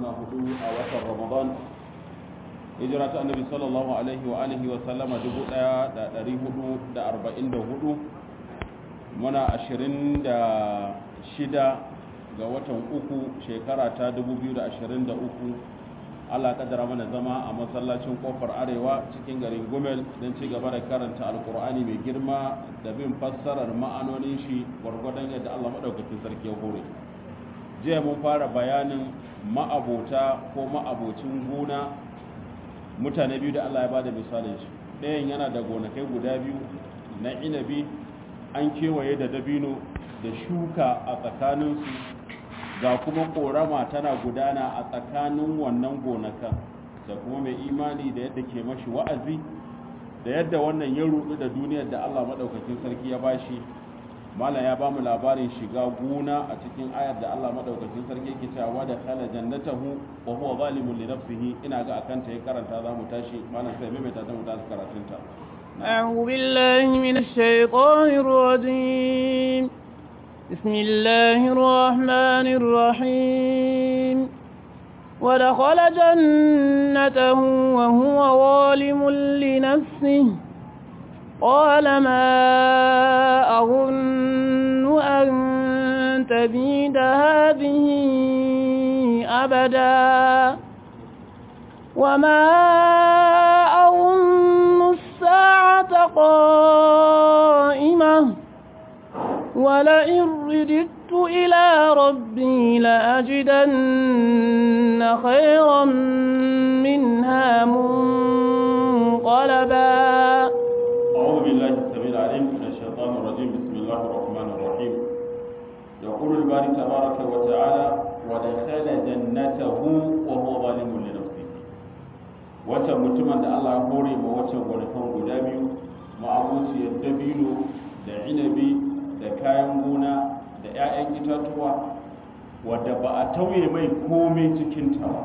hudu a watan ramadan hijira ta annabi sallallahu alaihi wa alihi wa sallama 1444 muna 26 ga watan uku shekara ta 2023 Allah kaddara mana zama a masallacin kofar arewa cikin garin Gumel don ci gaba da karanta alkur'ani mai girma da bin fassarar ma'anonin shi gwargwadon yadda Allah madaukakin sarki ya hore jiya mun fara bayanin ma'abota ko ma'abocin gona mutane biyu da Allah ya bada misalin shi ɗayan yana da gonakai guda biyu na inabi an kewaye da dabino da shuka a tsakaninsu ga kuma korama tana gudana a tsakanin wannan gonakan da kuma mai imani da yadda ke mashi wa'azi da yadda wannan ya rudu da duniyar da Allah madaukakin sarki ya bashi malam ya bamu labarin shiga gona a cikin ayar da Allah madaukakin sarki yake cewa da khala jannatahu wa huwa zalimun li nafsihi ina ga akan ta ya karanta za mu tashi malam sai mai ta mu tashi karatun ta أعوذ بالله من الشيطان الرجيم بسم الله الرحمن الرحيم ودخل جنته وهو ظالم لنفسه قال ما أظن أن تبيد هذه أبدا وما أظن الساعة قائمة ولئن رددت إلى ربي لأجدن خيرا منها منقلبا أعوذ بالله السميع العليم من الشيطان الرجيم بسم الله الرحمن الرحيم يقول الباري تبارك وتعالى ودخل جنته وهو ظالم لنفسه wata mutumin da Allah ya hore ma wata gonakan guda biyu ma'abuciyar dabino da inabi da kayan gona da 'ya'yan itatuwa wadda ba a tauye mai komai cikin ta ba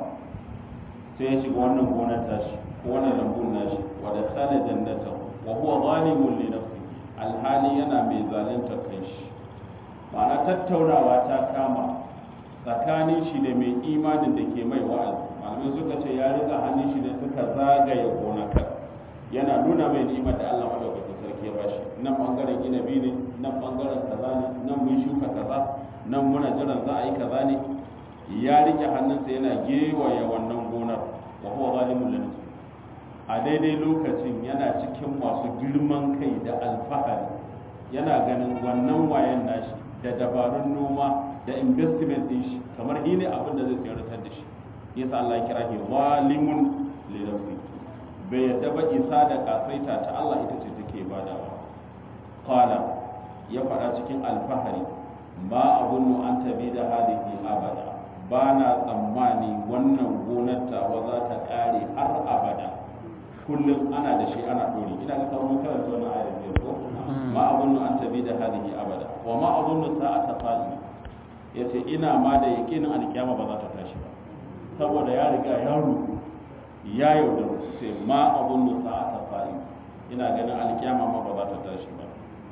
sai ya shiga wannan gonar tashi ko wannan lambun nashi wadda khala jannata wa huwa zalimun li nafsi alhali yana mai zalunta kanshi ma'ana tattaunawa ta kama tsakanin shi da mai imanin da ke mai wa'azi malamai suka ce ya rika hannun shi ne suka zagaye gonakar yana nuna mai ni'imar da Allah madaukakin sarki ya bashi nan bangaren inabi ne nan bangaren kaza ne nan mun shuka kaza nan muna jiran za a yi kaza ne ya rike hannunsa yana gewaye wannan gonar wa huwa zalimun li nafsi a daidai lokacin yana cikin masu girman kai da alfahari yana ganin wannan wayan nashi da dabarun noma da investment din shi kamar shi ne abin da zai tsayar da shi yasa Allah ya kira shi zalimun li nafsi bai yadda ba isa da kasaita ta Allah ita ce take badawa qala ya faɗa cikin alfahari ma abunnu an tabi da hadihi abada ba na tsammani wannan gonar tawa za ta ƙare har abada kullum ana da shi ana ɗori ina ga sauran karanta wannan ayar biyar ko ma abunnu an tabi da hadihi abada wa ma abunnu sa'ata qa'ima yace ina ma da yakinin alkiyama ba za ta tashi ba saboda ya riga ya ruku ya yaudaru sai ma abunnu sa'ata qa'ima ina ganin alkiyama ma ba za ta tashi ba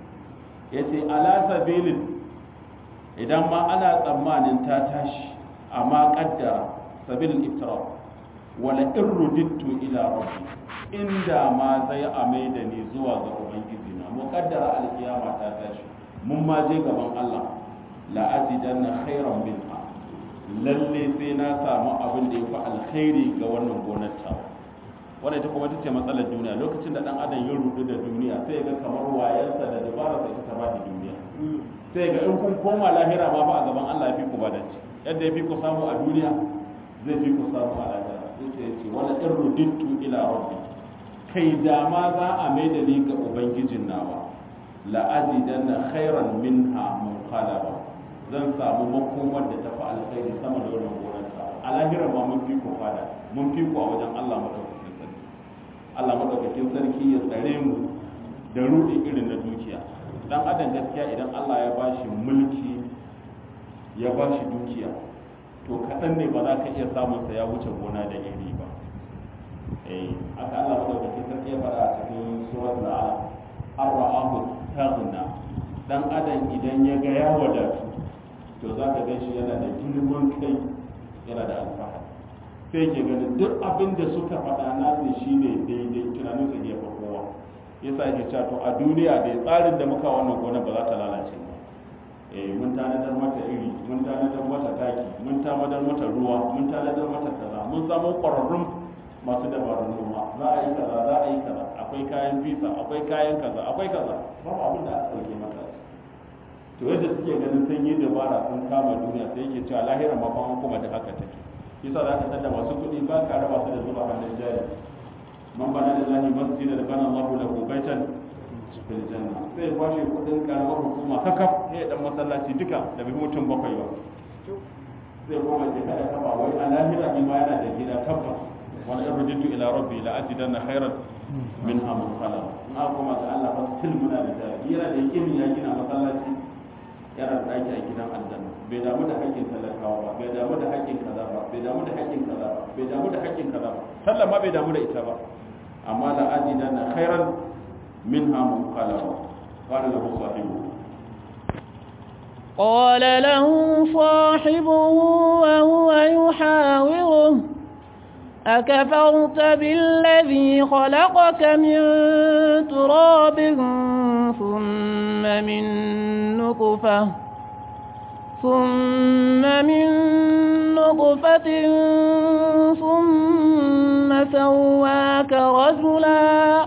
yace ala sabilin idan ma ana tsammanin ta tashi amma kaddara sabilin iftira wala in rudittu ila rabbi inda ma zai amai da ni zuwa ga ubangiji na muqaddara alkiyama ta tashi mun ma je gaban Allah la ajidanna khairan minha lalle sai na samu abin da yafi alkhairi ga wannan gonar ta wannan ita kuma tace matsalar duniya lokacin da dan adam ya rudu da duniya sai ga kamar wayarsa da dabara sai ta ba duniya sai ga in kun koma lahira ma fa a gaban Allah ya fi ku badaci yadda ya fi ku samu a duniya zai fi ku samu a lahira sai ya ce wala in rudittu ila rabbi kai da ma za a mai da ni ga ubangijin nawa la azidanna khairan minha munqalaba zan samu makomar da tafi alkhairi sama da wannan gonar ta a lahira ma mun fi ku fada mun fi ku a wajen Allah madaukakin sarki Allah madaukakin sarki ya tsare mu da rudi irin na dukiya dan adam gaskiya idan Allah ya bashi mulki ya bashi dukiya to kaɗan ne ba za ka iya samun sa ya wuce gona da iri ba eh aka Allah madaukakin sarki ya faɗa a cikin suratul alaq ar-ra'ahu taghna dan adam idan ya ga ya wadatu to za ka gan shi yana da girman kai yana da alfahari sai ke ganin duk abin da suka faɗa nasu shine daidai tunanin su iya kowa yasa yake cewa to a duniya da tsarin da muka wannan gona ba za ta lalace ba eh mun tanadar mata iri mun tanadar mata taki mun tanadar mata ruwa mun tanadar mata kaza mun samu ƙwararrun masu dabarun noma za a yi kaza za a yi kaza akwai kayan fisa akwai kayan kaza akwai kaza babu abin da aka ɗauke mata to yadda suke ganin sun yi dabara sun kama duniya sai yake cewa lahiran ma kuma kuma da haka take yasa za ka tada masu kuɗi ba ka raba su da zuba hannun jari man bana da lahi masjid da bana Allahu lahu baitan fil janna sai kwashe kuɗin karamar hukuma kakaf sai ya dan masallaci duka da bai mutum bakwai ba sai kuma je kada kafa wai a lahira ni ma yana da gida tabbas wal irjitu ila rabbi la ajidanna khairan minha munqala in aka kuma ga Allah fa still muna da jari yana da yakin ya gina masallaci yana da ɗaki a gidan aljanna bai damu da haƙƙin talakawa ba bai damu da haƙƙin kaza ba bai damu da haƙƙin kaza ba bai damu da haƙƙin kaza ba sallah ma bai damu da ita ba amma la ajidanna khairan minha munqalaba qala lahu sahibu قال له صاحبه وهو يحاوره أكفرت بالذي خلقك من تراب ثم من نطفة ثم من نطفة ثم سواك رجلا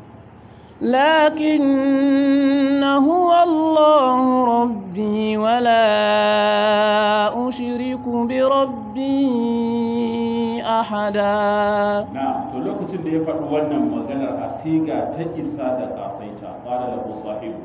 لكن هو الله ربي ولا أشرك بربي أحدا na to lokacin da ya faɗi wannan maganar a siga ta isa da ƙasaita ƙara da sahibu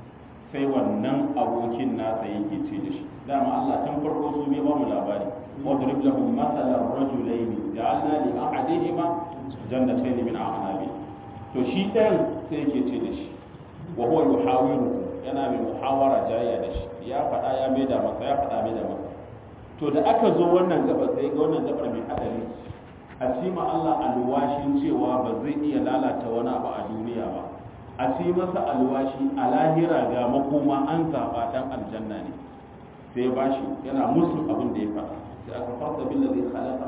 sai wannan abokin nasa yake ce da shi dama Allah tun farko su bai ba mu labari wadrib lahum masalan rajulayn ja'alna li ahadihima jannatayn min a'nabin to shi ɗayan sai yake ce da shi wa huwa yuhawiru yana mai muhawara jayya da shi ya faɗa ya maida masa ya faɗa maida masa to da aka zo wannan gaba sai ga wannan gabar mai hadari a cima Allah alwashin cewa ba zai iya lalata wani abu a duniya ba a ci masa alwashi a lahira ga makoma an zaɓa ɗan aljanna ne sai ba shi yana musu abin da ya faɗa sai aka farta bin da zai halaka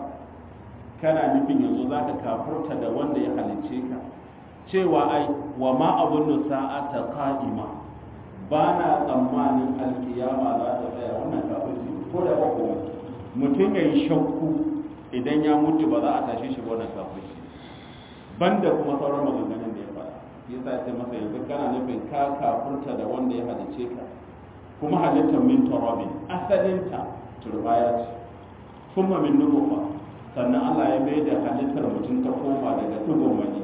kana nufin yanzu za ka kafurta da wanda ya halicce ka cewa ai wa ma abun sa'ata qa'ima ba na tsammanin alkiyama za ta tsaya wannan kafirci ko da ba kuma mutum ya yi shakku idan ya mutu ba za a tashe shi wannan kafirci banda kuma sauran maganganun da ya faɗa yasa ya ce masa yanzu kana nufin ka kafurta da wanda ya halice ka kuma halittar min turabin asalinta turbaya ce kuma min nubuwa sannan Allah ya mai da halittar mutum ta koma daga dugon mani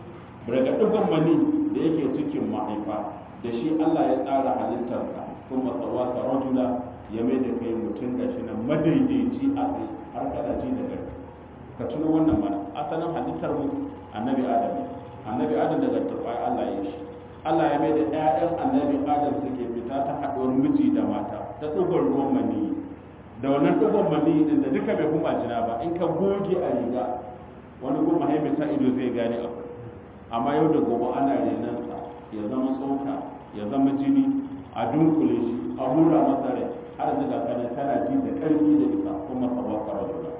daga dugon mani da yake cikin mahaifa da shi Allah ya tsara halittarka kuma tsawa ta rajula ya mai da kai mutum ga shi nan madaidaici a tsaye har kada ji da gari ka tuno wannan mana asalin halittar mu annabi adam ne annabi adam daga turbai Allah ya shi Allah ya mai da ƴaƴan annabi adam suke fita ta haɗuwar miji da mata ta tsugon ruwan maniyi da wannan tsugon maniyi din da duka bai kuma jina ba in ka goge a riga wani kuma haimata ido zai gane abu amma yau da gobe ana renansa ya zama tsoka ya zama jini a dunkule shi a hura masa rai har daga kana kana ji da ƙarfi da isa kuma sabon karatu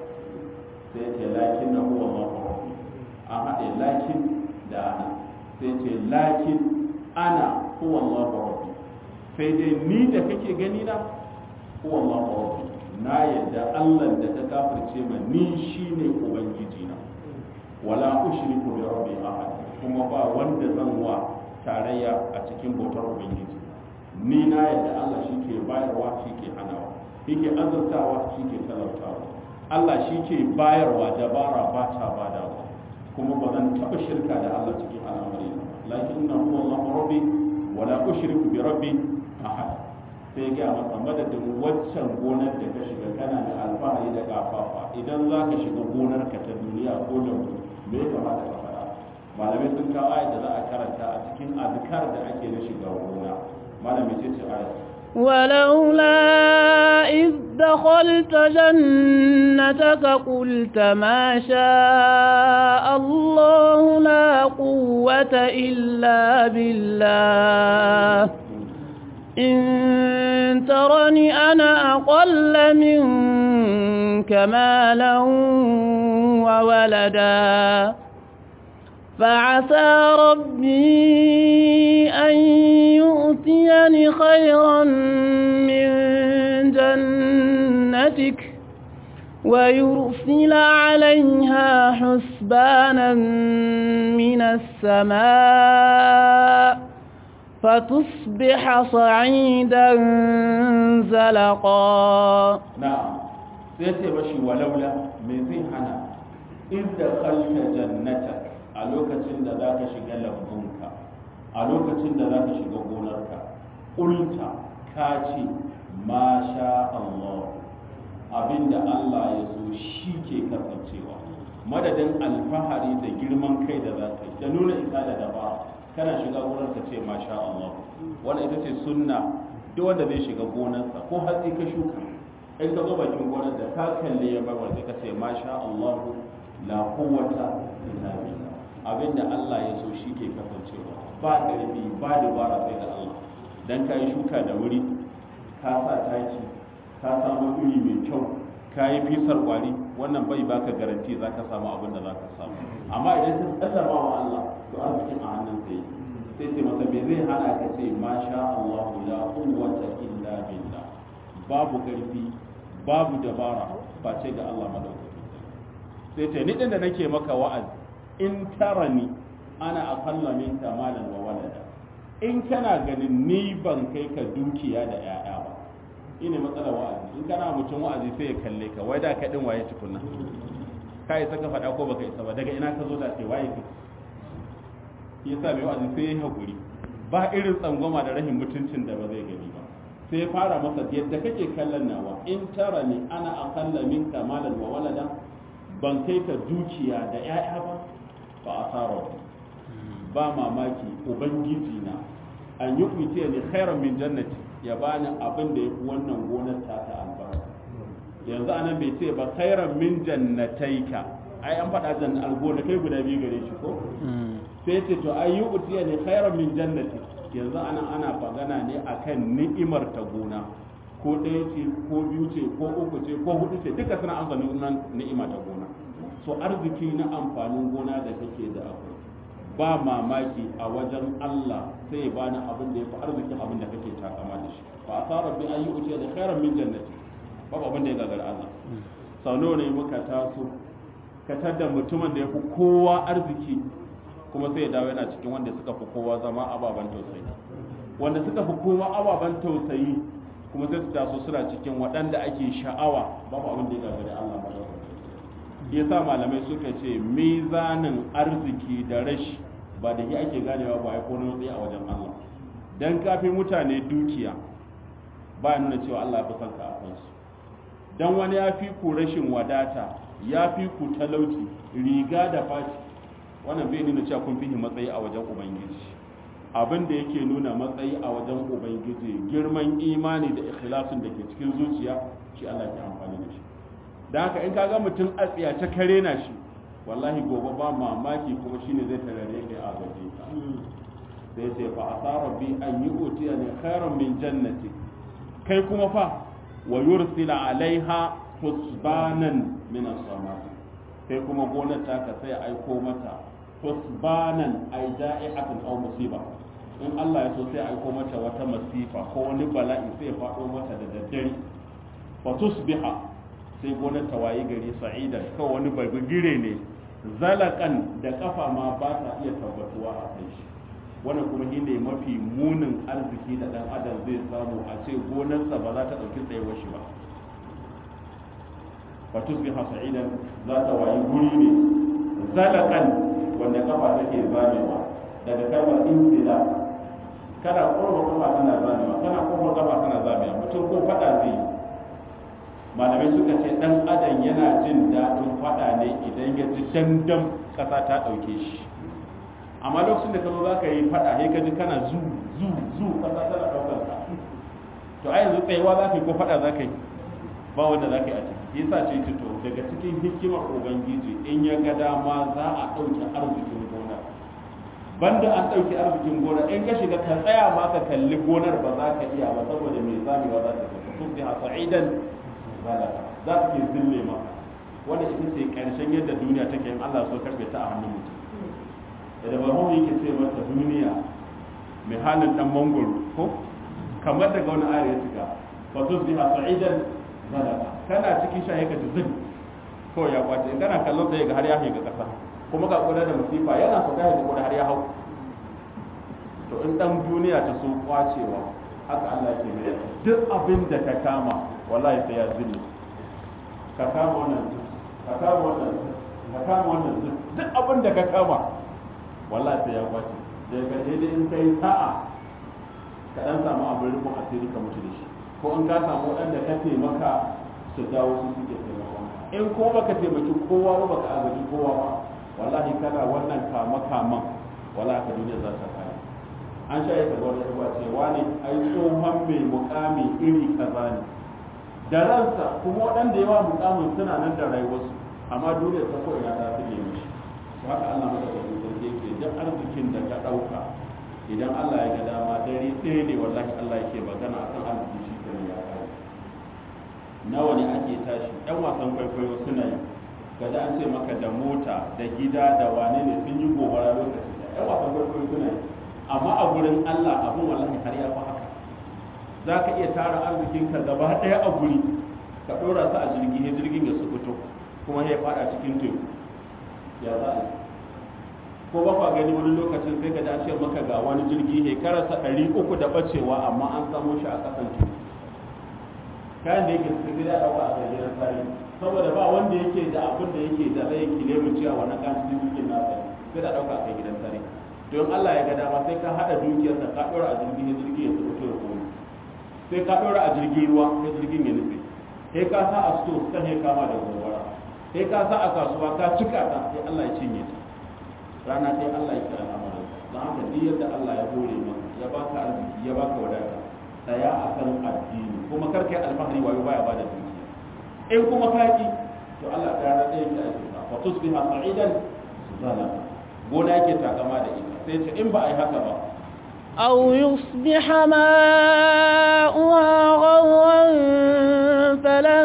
sai ce lakin na huwa ma rabbi an haɗe lakin da ana sai ce lakin ana huwa ma rabbi sai dai ni da kake gani na huwa ma rabbi na yadda Allah da ta kafirce ma ni shine ubangiji na wala ushriku bi rabbi ahad kuma ba wanda zan wa tarayya a cikin bautar ubangiji ni na yadda Allah shi ke bayarwa shi ke hanawa shi ke azurtawa shi ke talautawa Allah shi ke bayarwa dabara ba ta badawa kuma ba zan taɓa shirka da Allah cikin al'amari lakin na huwa Allah rabbi wa la ushriku bi rabbi ahad sai ga masa madadin waccan gonar da ka shiga kana da alfahari da kafafa idan za ka shiga gonar ka ta duniya ko da me ya kamata ka faɗa malamai sun kawo ayat da za a karanta a cikin azkar da ake na shiga gona malamai ce ce ayat ولولا إذ دخلت جنتك قلت ما شاء الله لا قوة إلا بالله إن ترني أنا أقل منك مالا وولدا فعسى ربي أن يؤتيني خيرا من جنتك ويرسل عليها حسبانا من السماء فتصبح صعيدا زلقا na'am sai ce mashi walaula me zai hana inda khalta jannatak a lokacin da zaka shiga lambunka a lokacin da zaka shiga gonarka ulta ka ce ma sha Allah abinda Allah ya so shi ke kasancewa madadin alfahari da girman kai da zaka yi da nuna isa da dabara kana shiga gonar ka ce ma sha Allah wannan ita ce sunna duk wanda zai shiga gonarsa ko hatsi ka shuka in ka zo bakin gonar da ka kalle ya bar wanda ka ce masha Allah la quwwata illa billah abinda Allah ya so shi ke kasancewa ba karfi ba dabara sai da Allah dan kai shuka da wuri ka sa taki ka samu iri mai kyau ka yi fisar kwari wannan bai baka garanti za ka samu abin da za ka samu amma idan ka sallama wa Allah to arzikin a hannun sai sai ce masa me zai hana ka ce masha Allah la quwwata illa billah babu karfi babu dabara ba ce ga Allah madaukaki sai ce ni din da nake maka wa'azi in tarani ana aqalla minka malan wa walada in kana ganin ni ban kai ka dukiya da 'ya'ya ba ine matsalar wa'azi in kana mutum wa'azi sai ya kalle ka wai da ka din waye tukunna ka isa ka faɗa ko baka isa ba daga ina ka zo da sai waye ka yasa mai wa'azi sai ya hakuri ba irin tsangwama da rahin mutuncin da ba zai gani ba sai fara masa yadda kake kallon nawa in tara ni ana akalla minka malan wa walada ban kai ka dukiya da 'ya'ya ba fa asara ba mamaki ubangiji na an yi kuce ni khairan min jannati ya bani abin da yafi wannan gonar ta ta albarka yanzu anan bai ce ba khairan min jannataika ai an faɗa janna algona kai guda biyu gare shi ko sai ce to ai yi utiya ne khairan min jannati yanzu anan ana magana ne akan ni'imar ta gona ko ɗaya ce ko biyu ce ko uku ce ko hudu ce duka suna amfani nan ni'ima ta gona so arziki na amfanin gona da kake da akwai ba mamaki a wajen Allah sai ya bani abin da ya fi arzikin abin da kake takama da shi fa asara bi an yi uce da khairan min jannati babu abin da ya gagara Allah sau nawa ne muka taso ka tada mutumin da ya fi kowa arziki kuma sai ya dawo yana cikin wanda suka fi kowa zama ababen tausayi wanda suka fi kowa ababen tausayi kuma sai su taso suna cikin waɗanda ake sha'awa babu abin da ya gagara Allah ba ya sa malamai suka ce mizanin arziki da rashi ba da shi ake ganewa ba ya kone tsaye a wajen Allah dan kafin mutane dukiya ba nuna cewa Allah fi son ka a kansu dan wani ya fi ku rashin wadata ya fi ku talauci riga da faci wannan bai nuna cewa kun fi matsayi a wajen ubangiji abin da yake nuna matsayi a wajen ubangiji girman imani da ikhlasin da ke cikin zuciya shi Allah ke amfani da shi da haka in kaga mutum a tsiyace kare na shi wallahi gobe ba mamaki kuma shine zai tarare kai a gaje ka sai sai fa asara bi an yi utiya ne khairan min jannati kai kuma fa wa yursila alaiha husbanan min as-sama sai kuma gonar ta ka sai aiko mata husbanan ay da'i'atan aw musiba in Allah ya so sai aiko mata wata masifa ko wani bala'i sai ya faɗo mata da daddare fa tusbiha sai gonar ta wayi gari sa'idan kawai wani bagire ne zalakan da kafa ma ba ta iya tabbatuwa a kai shi wannan kuma shi ne mafi munin arziki da dan adam zai samu a ce gonarsa ba za ta ɗauki tsayuwar shi ba fa tusbiha sa'idan za ta wayi guri ne zalakan wanda kafa take zamewa daga kalmar insila kana kurba kafa tana zamewa kana kurba kafa tana zamewa mutum ko fada zai yi malamai suka ce dan adam yana jin daɗin faɗa ne idan ya ji dandam ƙasa ta ɗauke shi amma lokacin da ka zo za ka yi faɗa sai ka ji kana zu zu zu ƙasa tana ɗaukar ka to a yanzu tsayewa za ka yi ko faɗa za ka yi ba wanda za ka yi a ciki yasa ce to daga cikin hikimar ubangiji in ya ga dama za a ɗauke arzikin gona banda an ɗauki arzikin gona in ka shiga ka tsaya ma ka kalli gonar ba za ka iya ba saboda mai zamewa za ta tafi sun fi sa'idan zalaka za ta ke zille ma wanda ita ce ƙarshen yadda duniya take in Allah so karfe ta a hannun mutum da bahawu yake ce mata duniya mai halin dan mangoro ko kamar daga wani ayar ya cika fa tusbiha sa'idan zalaka kana cikin shaye ka zin ko ya kwace in kana kallon sai ga har ya shiga kasa kuma ga kuda da musifa yana so kai ga kuda har ya hau to in dan duniya ta so kwacewa haka Allah ke mai duk abin da ka kama wallahi sai ya zille ka kama wannan ka kama wannan ka kama wannan duk abin da ka kama wallahi sai ya kwace daga ƙarshe dai in kai sa'a ka dan samu abin rufin asiri ka mutu da shi ko in ka samu waɗanda ka taimaka su dawo su suke taimakon in ko baka taimaki kowa ba baka agaji kowa ba wallahi kana wannan kama kaman wallahi ka duniya za ta kare an sha yaka wani ruwa cewa ne ai tsohon mai mukami iri kaza ne da ransa kuma waɗanda yawa mukamin suna nan da rayuwarsu amma duniya ta ko ina ta fille mishi haka Allah maka da sarki yake duk arzikin da ka ɗauka idan Allah ya ga dama dare ɗaya ne wallahi Allah yake magana akan arziki shi kenan ya kare nawa ne ake tashi ɗan wasan kwaikwayo suna yi kada an ce maka da mota da gida da wane ne sun yi gobara lokaci da ɗan wasan kwaikwayo suna yi amma a gurin Allah abin wallahi har ya fi haka za ka iya tara arzikinka gaba ɗaya a guri ka ɗora su a jirgi ya jirgin ya su fito kuma ya faɗa cikin teku ya za a ko ba kwa gani wani lokacin sai ka dace maka ga wani jirgi shekararsa ɗari uku da ɓacewa amma an samo shi a ƙasan teku kayan da yake suka gida ɗauka a gidan tarihi saboda ba wanda yake da abin da yake da zai kile mu cewa wannan kan jirgin nasa sai da ɗauka a gidan tarihi don Allah ya ga dama sai ka haɗa dukiyarsa ka ɗora a jirgin ya jirgin ya tsoro ya koyi sai ka ɗora a jirgin ruwa ya jirgin ya nufi sai ka sa a sto kan ya kama da gobara sai ka sa a kasuwa ka cika ta sai Allah ya cinye ta rana sai Allah ya kira al'amarin don haka duk yadda Allah ya hore maka ya baka arziki ya baka wadata tsaya akan addini kuma kar kai alfahari wayo baya bada dukiya in kuma ka ki to Allah ya rada yake ake sa fa tusbiha sa'idan zalama gona yake takama da ita sai ce in ba a yi haka ba أو يصبح ماؤها غورا فلن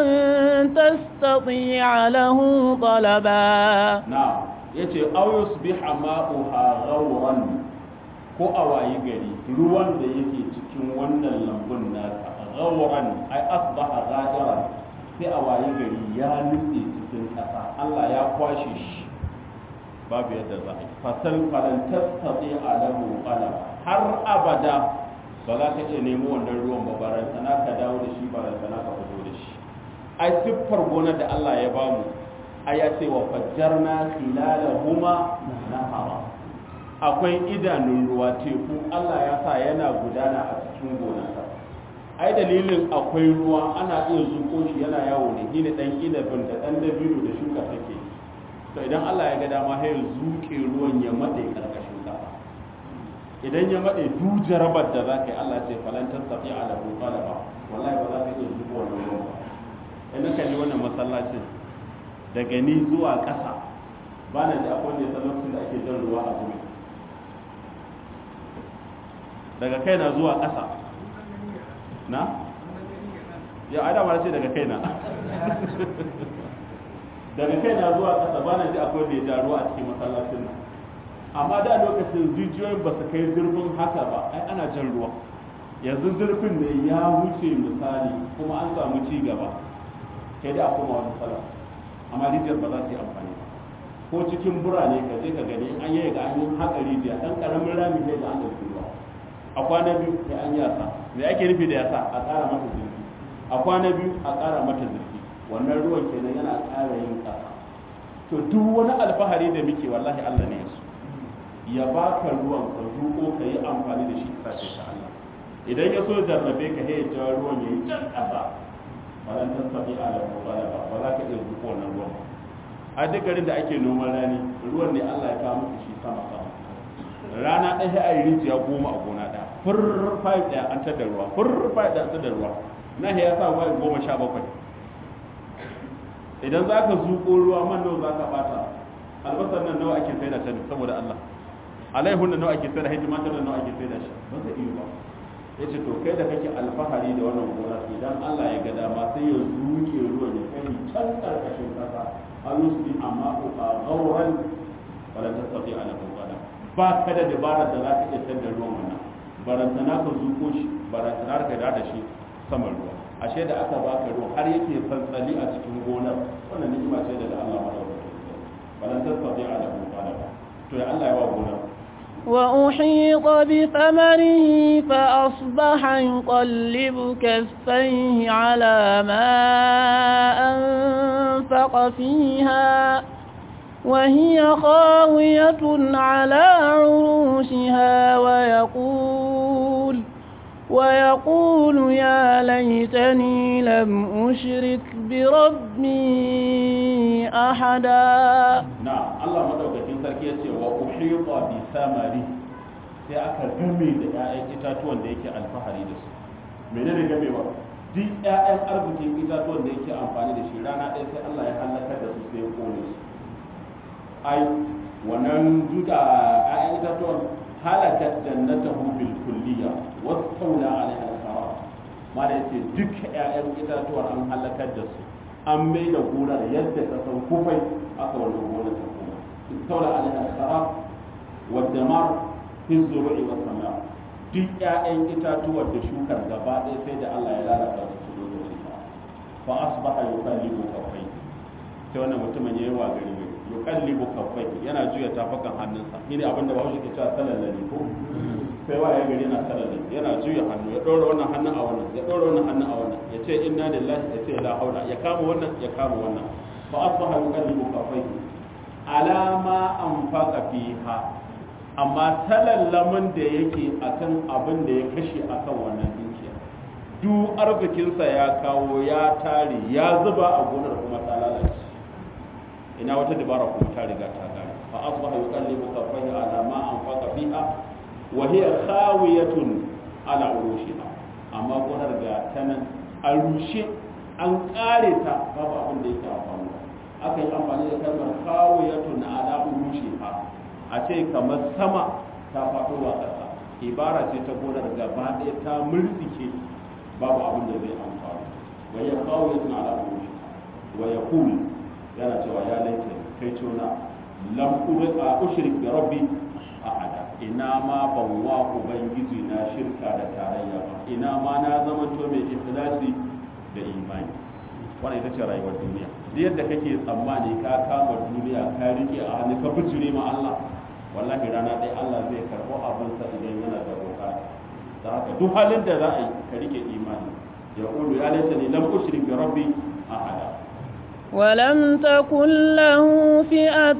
تستطيع له طلبا na yace aw yusbiha ma'uha ghawran ko a wayi gari ruwan da yake cikin wannan lambun naka ghawran ai asbaha ghadiran sai a wayi gari ya nutse cikin kasa Allah ya kwashe shi babu yadda za a yi fasal falan tastati alahu qalaba har abada ba za ka iya nemo wannan ruwan ba barantana ka dawo da shi barantana ka fito da shi ai siffar gonar da Allah ya bamu ai ya ce wa fajjarna khilalahuma nahara akwai idanun ruwa teku Allah ya sa yana gudana a cikin gonarsa ai dalilin akwai ruwa ana iya zuko shi yana yawo ne ni dan inabin da dan dabino da shuka take to idan Allah ya ga dama sai ya zuke ruwan ya made karkashin kasa idan ya made du jarabar da zaka yi Allah ce falan tasafi ala qalaba wallahi ba za ka iya zuko wannan ruwan ba idan kalli wannan masallacin daga ni zuwa ƙasa ba na da akwai ne lokacin da ake jan ruwa a gumi daga kaina zuwa ƙasa na? ya adama ce daga kaina daga kaina zuwa ƙasa ba na ji akwai da ya ja ruwa a cikin masallacin nan amma da lokacin jijiyoyin ba su kai zurfin haka ba ai ana jan ruwa yanzu zurfin ne ya wuce misali kuma an samu ci gaba kai da kuma wani sallah amma rijiyar ba za su yi amfani ba ko cikin burane ka je ka gani an yi ga an yi haka rijiya dan karamin rami ne da an ɗauki ruwa a kwana biyu sai an yasa me ake nufi da yasa a ƙara mata zurfi a kwana biyu a ƙara mata zurfi wannan ruwan kenan yana ƙara yin ƙasa to duk wani alfahari da muke wallahi Allah ne yaso ya baka ruwan ka zuko ka yi amfani da shi ka sace ta Allah idan ya so jarrabe ka ya ja ruwan ya yi can ƙasa falan tasabi ala mubalaba ba za ka iya zuko wannan ruwan ba a duk garin da ake noman rani ruwan ne Allah ya kawo muku shi sama sama rana ɗaya a yi rijiya goma a gona ɗaya fur five ɗaya an tada ruwa fur five ɗaya an tada ruwa na ya sa ruwa goma sha bakwai idan za ka zuƙo ruwa man nawa za ka ɓata albasar nan nawa ake sai da ta saboda Allah alaihun da nawa ake sai da shi tumatir da nawa ake sai da shi ba zai iya ba ya ce to kai da kake alfahari da wannan gona idan Allah ya ga dama sai ya zuke ruwan ya kai can karkashin kasa alusbi amma ko a gauran wala tasati ala qala ba ka da dabarar da za ka iya tada ruwan wannan barantana ka zuko shi barantana ka da shi saman ruwa ashe da aka baka ruwa har yake fantsali a cikin gonar wannan ni'ima ce daga Allah madaukakin wala tasati ala qala to ya Allah ya wa gonar وأحيط بثمره فأصبح يقلب كفيه على ما أنفق فيها وهي خاوية على عروشها ويقول ويقول يا ليتني لم أشرك بربي أحدا نعم الله مدوكاkin sarki yace wa uhita bi samari sai aka game da ƴaƴan itatuwan da yake alfahari da su menene gamewa duk ƴaƴan arzikin itatuwan da yake amfani da shi rana ɗaya sai Allah ya halakar da su sai ya kone su ai wannan duka ƴaƴan itatuwan halakat jannatahu bil kulliya wastawla alaiha al-kharab ma da yace duk ƴaƴan itatuwar an halakar da su an mai da gonar yadda ka san kufai aka wannan gonar ta kuma istawla alaiha al-kharab wa damar fi zuru'i wa sama duk ƴaƴan itatuwar da shukar gaba ɗaya sai da Allah ya lalata su su zo da fa asbaha yuqallibu kaffai sai wannan mutumin yayi wa gari yuqallibu kaffai yana juya tafakan hannunsa shine abinda Bahaushe ke cewa salallali ko sai wa ya gari yana salallali yana juya hannu ya dora wannan hannun a wannan ya dora wannan hannun a wannan ya ce inna lillahi ya ce la haula ya kama wannan ya kama wannan fa asbaha yuqallibu kaffai ala ma anfaqa fiha amma talallamin da yake akan abin da ya kashe akan wannan dukiya duk arzikinsa ya kawo ya tare ya zuba a gonar kuma ta lalace ina wata dabara kuma ta riga ta gane fa asbaha yuqallibu kaffayhi ala ma anfaqa fiha wa hiya khawiyatun ala urushiha amma gonar ga tanan an rushe an kare ta babu abin da yake amfani aka yi amfani da kalmar khawiyatun ala urushiha a ce kamar sama ta faɗo wa ƙasa ibara ce ta gonar gaba ɗaya ta murtsike babu abin da zai amfani wa ya khawiyatun ala urushiha wa yaqul yana cewa ya laita kai tona lam a ushrik bi rabbi ahada ina ma ban wa ubangiji na shirka da tarayya ba ina ma na zama to mai ikhlasi da imani wannan ita ce rayuwar duniya duk yadda kake tsammani ka kama duniya ka rike a hannu ka bijire ma Allah wallahi rana ɗaya Allah zai karɓo abin sa idan yana da bukata da haka duk halin da za a yi ka rike imani ya qulu ya laita ni lam ushrik bi rabbi ahada ولم تكن له فئة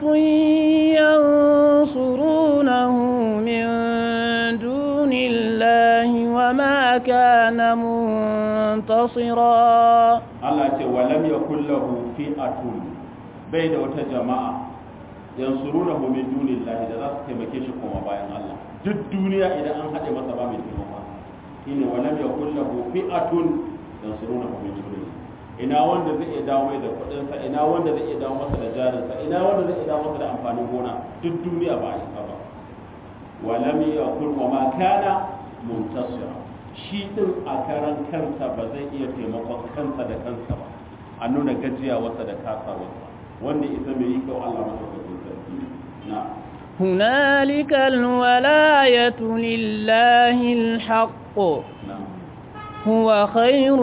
ينصرونه من دون الله وما كان منتصرا Allah ce walam yakul lahu fi'atun bai da wata jama'a yansurunahu min dunillahi da za su taimake shi kuma bayan Allah duk duniya idan an haɗe masa ba mai taimaka shine walam yakul lahu fi'atun yansurunahu min dunillahi ina wanda zai iya dawo mai da kudinsa ina wanda zai iya dawo masa da jarinsa ina wanda zai iya dawo masa da amfanin gona duk duniya ba a isa ba walam yakun wa ma kana muntasira shi din a karan kansa ba zai iya taimakon kansa da kansa ba a nuna gajiya wasa da kasa wasa wanda isa mai yi kyau Allah madaukakin sarki na هنالك الولاية لله الحق na هو خير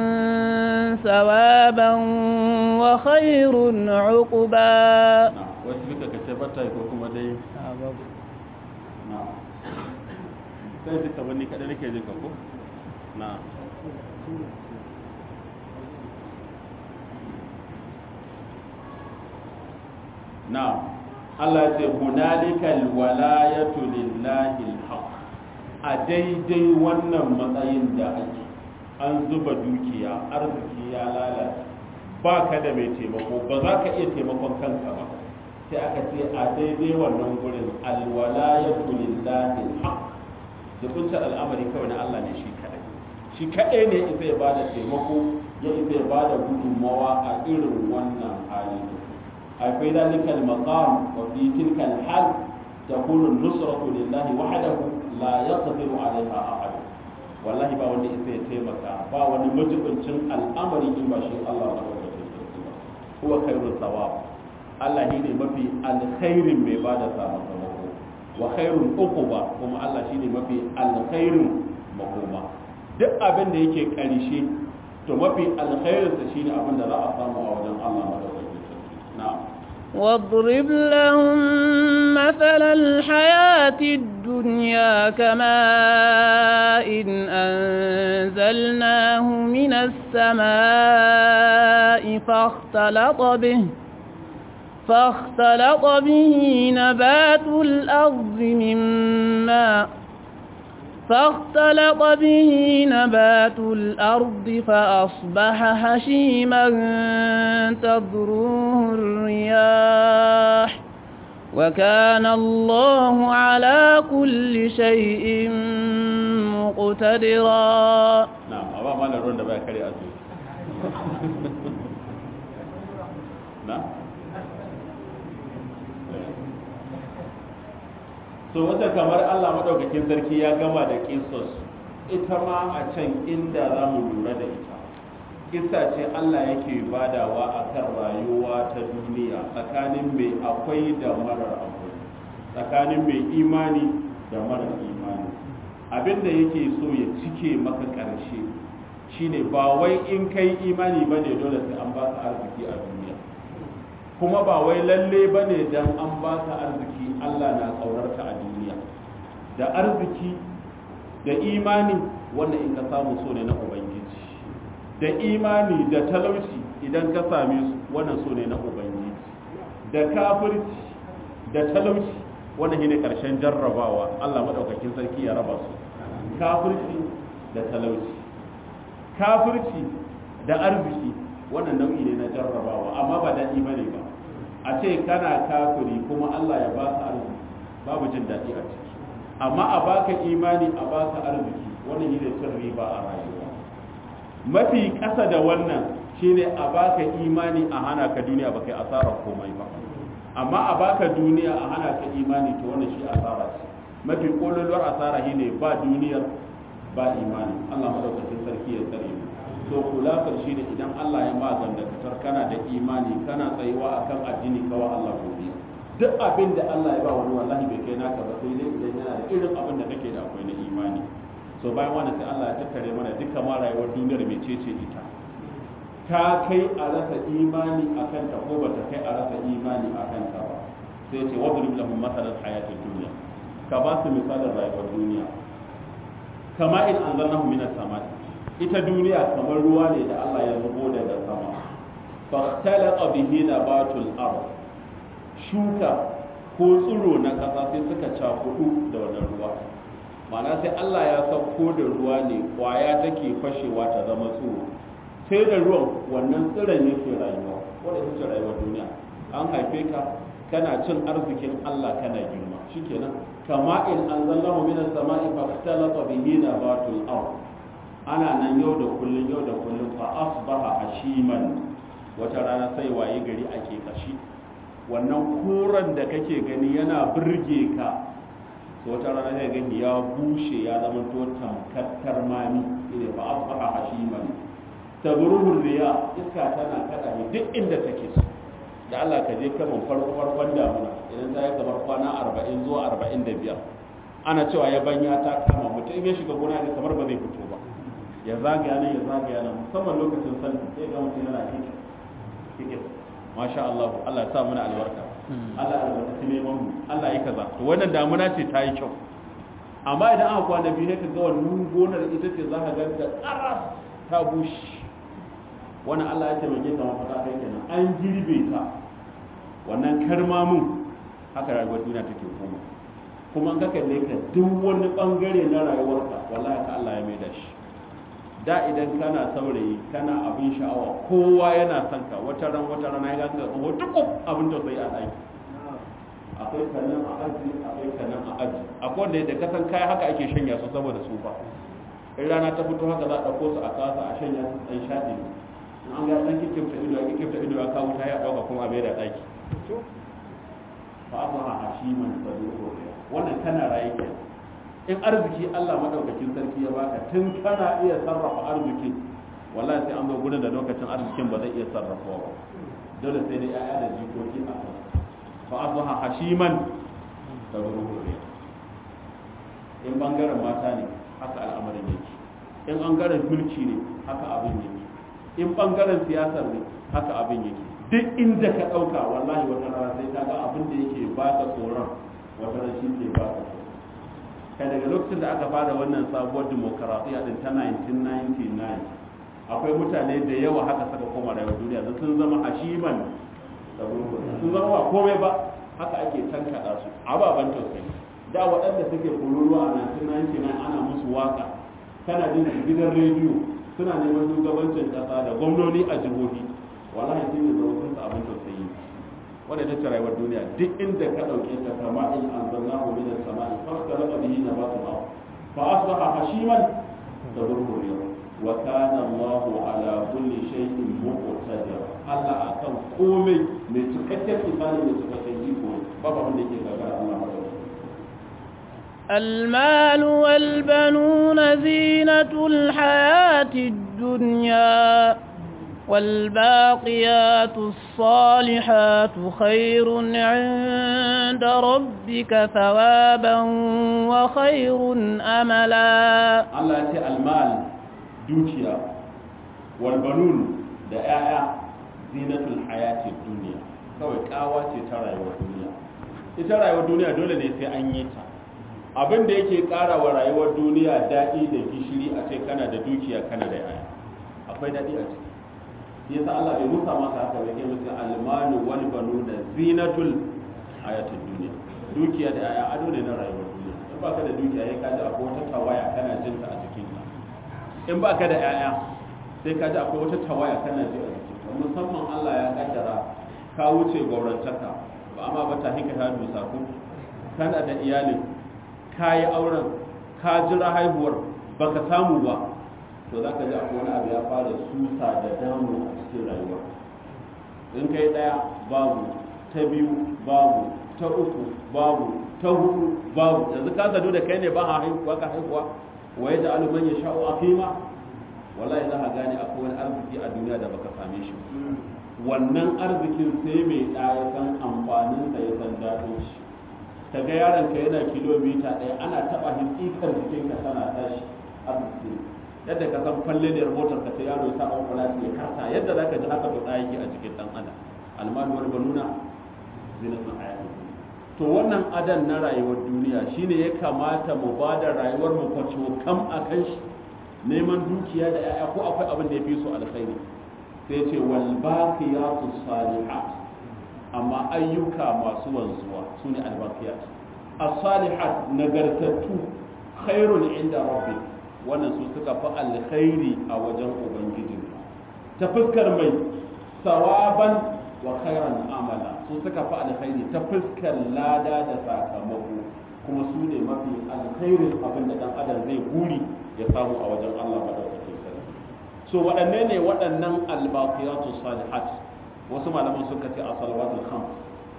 ثوابا وخير عقبا na wasu duka ka ce bata ko kuma dai na sai duka wani kaɗai nake jin ka ko na na Allah ce hunalikal walayatu lillahi alhaq a daidai wannan matsayin da ake an zuba dukiya arziki ya lalace ba ka da mai taimako ba za ka iya taimakon kanka ba sai aka ce a daidai wannan gurin alwalayatu lillahi alhaq jibinta al'amari kawai na Allah ne shi kadai shi kadai ne isa ya bada taimako ya isa ya bada gudunmawa a irin wannan hali akwai zalikal maqam wa fi tilkal hal takunu nusratu lillahi wahdahu la yaqdiru alaiha ahad wallahi ba wanda isa ya taimaka ba wani majibincin al'amari in ba shi Allah ba da ba huwa khairul thawab Allah shine mafi alkhairin mai bada sakamako wa khairul uquba kuma Allah shine mafi alkhairin makoma duk abin da yake karshe to mafi alkhairin sa shine abin da za a samu a wajen Allah madaukakin sarki na'am واضرب لهم مثل الحياة الدنيا كماء إن أنزلناه من السماء فاختلط به فاختلط به نبات الأرض مما فاختلط به نبات الأرض فأصبح هشيما تذروه الرياح وكان الله على كل شيء مقتدرا نعم أبا ما نرون دبا كري أزوي نعم so wata kamar Allah madaukakin sarki ya gama da kisos ita ma a can inda za mu lura da ita kisa ce Allah yake badawa a kan rayuwa ta duniya tsakanin mai akwai da marar akwai tsakanin mai imani da marar imani abinda yake so ya cike maka ƙarshe shine ba wai in kai imani ba ne dole sai an baka arziki a duniya kuma ba wai lalle ba ne don an baka arziki Allah na ƙaunarka a duniya da arziki da imani wannan in ka samu so ne na ubangiji da imani da talauci idan ka same su wannan so ne na ubangiji da kafirci da talauci wannan shine karshen jarrabawa Allah madaukakin sarki ya raba su kafirci da talauci kafirci da arziki wannan nau'i ne na jarrabawa amma ba daɗi bane ba a ce kana kafiri kuma Allah ya baka arziki babu jin daɗi a ciki amma a baka imani a baka arziki wannan shine cin riba a rayuwa mafi ƙasa da wannan shine a baka imani a hana ka duniya ba kai asarar komai ba amma a baka duniya a hana ka imani to wannan shi asara ce mafi kololuwar asara shine ba duniyar ba imani Allah madaukakin sarki ya tsare mu to kulafar shi ne idan Allah ya maganda fitar kana da imani kana tsayuwa akan addini kawai Allah godiya duk abin da Allah ya ba wani wallahi bai kai naka ba sai dai idan yana da irin abin da kake da akwai na imani so bayan wannan sai Allah ya tattare mana duka ma rayuwar duniyar mecece ita ta kai a rasa imani akan ta ko bata kai a rasa imani akan ta ba sai ce wadrib lahum masalan hayatid dunya ka ba su misalin rayuwar duniya kama in anzalnahu minas samai ita duniya kamar ruwa ne da Allah ya zubo daga sama fahtalaqa bihi nabatul ard shuka ko tsiro na ƙasa sai suka cakudu da wannan ruwa ma'ana sai Allah ya sauko da ruwa ne kwaya take fashewa ta zama tsiro sai da ruwan wannan tsiron yake rayuwa wanda ita ce rayuwar duniya an haife ka kana cin arzikin Allah kana girma shikenan kama in anzalahu minas sama'i fahtalaqa bihi nabatul ard ana nan yau da kullun yau da kullun fa asbaha hashiman wata rana sai waye gari ake kashi wannan kuran da kake gani yana burge ka wata rana sai gani ya bushe ya zama to tamkattar mami ina fa asbaha hashiman tabruhu riya iska tana kada ne duk inda take so da Allah ka je kaman farko farkon damuna idan ta yi kamar kwana 40 zuwa 45 ana cewa ya banya ta kama mutum ya shiga gona ne kamar ba zai fito ba ya zagaya nan ya zagaya nan musamman lokacin sallah sai ga mutum yana kike kike masha Allah Allah ya sa muna albarka Allah ya albarkaci neman mu Allah ya kaza to wannan damuna ce ta yi kyau amma idan aka kwana biyu ne ka ga wannan gonar ita ce za ka ga ta karas ta bushe wannan Allah ya taimake ka mafaka kai kenan an girbe ta wannan karmamin haka rayuwar duniya take koma kuma an ka kalle ka duk wani bangare na rayuwarka wallahi ka Allah ya mai da shi da idan kana saurayi kana abin sha'awa kowa yana son ka wata ran wata rana ya ga tsoho duk abin da sai a ɗaki akwai kanan a aji akwai kanan a aji akwai wanda da kasan kaya haka ake shanya su saboda su ba in rana ta fito haka za a ɗauko su a kasa a shanya su ɗan shaɗi in an ga ɗan kikifta ido a kikifta ido a kawo ta ya ɗauka kuma a bai da ɗaki fa asbaha hashiman saduhu wannan kana raye ke in arziki Allah madaukakin sarki ya baka tun kana iya sarrafa arziki wallahi sai an zo gurin da lokacin arzikin ba zai iya sarrafawa ba dole sai dai ya'ya da jikoki a kan fa asbaha hashiman saduhu in bangaren mata ne haka al'amarin yake in bangaren mulki ne haka abin yake in bangaren siyasar ne haka abin yake duk inda ka ɗauka wallahi wata rana sai ka ga abin da yake ba ka tsoron wata rana shi ke ba ka kai daga lokacin da aka fara wannan sabuwar demokarasiya din ta 1999 akwai mutane da yawa haka saka koma rayuwar duniya da sun zama hashiman sun zama ba komai ba haka ake tankaɗa su ababen tausayi da waɗanda suke kururuwa a 1999 ana musu waka kana jin gidan rediyo suna neman shugabancin ƙasa da gwamnoni a jihohi wallahi shi ne zama sun abin tausayi wanda ta rayuwar duniya duk inda ka ɗauke ta kama in an zanna hu min as-sama'i fa khalaqa bihi nabatu al-ard fa asbaha hashiman tadurru wa kana Allahu ala kulli shay'in muqtadir Allah akan komai mai cikakken misali mai cikakken iko babu abin da yake gagara Allah madaukakin المال والبنون زينة الحياة الدنيا والباقيات الصالحات خير عند ربك ثوابا وخير أملا Allah ya ce almal dukiya wal banun da 'ya'ya zinatul hayati duniya kawai kawa ce ta rayuwar duniya ita rayuwar duniya dole ne sai an yi ta abin da yake ƙara wa rayuwar duniya daɗi da gishiri a ce kana da dukiya kana da 'ya'ya akwai daɗi a ciki shi yasa Allah bai musa maka haka bai kai musu almalu wal banuna zinatul hayatid duniya dukiya da 'ya'ya ado ne na rayuwar duniya in baka da dukiya sai ka ji akwai wata tawaya kana jin ta a jikinka in baka da 'ya'ya sai ka ji akwai wata tawaya kana ji a jikinka musamman Allah ya kaddara ka wuce gaurantaka ba amma ba ta hinka ta dusa ku kana da iyalin ka yi auren ka jira haihuwar baka samu ba to za ka ji akwai wani abu ya fara susa da damu a cikin rayuwa in kai ɗaya babu ta biyu babu ta uku babu ta hudu babu yanzu ka gado da kai ne ba haihuwa ka haihuwa wa ya ja'alu man yasha'u aqima wallahi za ka gane akwai wani arziki a duniya da baka same shi wannan arzikin sai mai ɗaya san amfanin sa ya san daɗin shi ka ga yaron ka yana kilomita ɗaya ana taɓa hitsikar jikinka tana tashi arziki yadda ka san falleliyar motar ka sai yaro ya sa ƙwaƙwala ya karta yadda za ka ji haka to yake a cikin ɗan adam almanu wani banuna zinatun hayatun to wannan adan na rayuwar duniya shine ya kamata mu ba da rayuwar mu kwato kam a kan shi neman dukiya da 'ya'ya ko akwai abin da ya fi su alkhairi sai ce wal baqiyatu salihat amma ayyuka masu wanzuwa su ne albaqiyat as-salihat nagartattu khairun inda rabbi wannan su suka fi alkhairi a wajen ubangiji ta fuskar mai sawaban wa khairan amala su suka fi alkhairi ta fuskar lada da sakamako kuma su ne mafi alkhairin abin da dan adam zai guri ya samu a wajen Allah madaukakin sarki so waɗanne ne waɗannan albaqiyatu salihat wasu malaman suka ce a salawatul khams